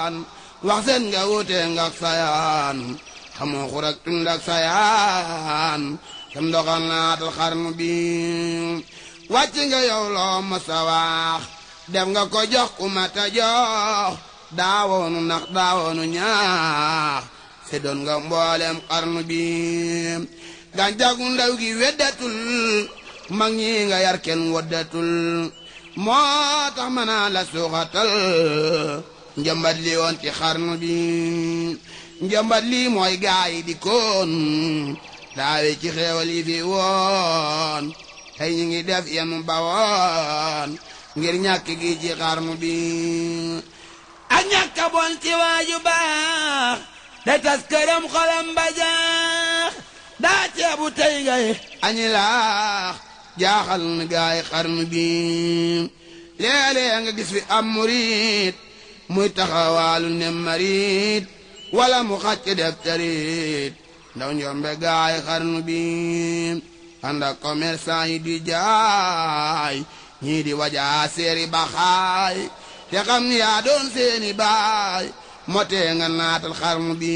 waan wax seen nga wuute nga ak sayaan xamoo xurak tund ak sayaan sam doxal naatal xarnu bi wàcc nga yow loo masa wax def nga ko jox ku mata jox daawoonu nax daawoonu ñaax se doon nga mboolem xarnu bi gàncaxu ndaw gi weddatul mag ñi nga yar kenn woddatul moo tax mën naa la suuxatal njëmbat li woon ci xarnu bi njëmbat lii mooy gaay di koon daawe ci xeewal yi fi woon tey ñu ngi def yenu bawoon ngir ñàkk gi ci xarnu bi ak ñàkk a bon ci waaju baax day tas këram xolam ba jaax daa ceebu tey ngay añi laax jaaxal na gaay xarnu bi léeg-léeg nga gis fi am murit muy taxawaalu ne marit wala mu xàcc def tarit ndaw njombe gaay xarnu bi ànd ak commerçant yi di jaay ñii di wajaa seeri baxaay te xam ni yaa doon seeni baay motee nga naatal xarnu bi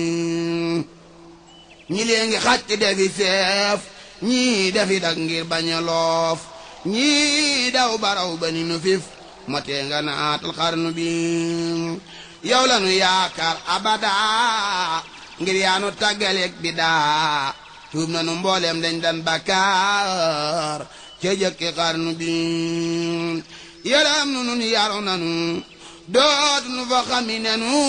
ñi lee ngi xàcc defi seef ñii defi dak ngir bañ a loof ñii daw baraw ba ni nu fif motee nga naatal xarnu bi yow la nu yaakaar abada ngir yaanu tàggaleeg bi daa tuub na nu mbooleem dañ dan bakkaar ca jëkki xarnu bi yaram nu nun yaru nanu dootu nu fa xami nenu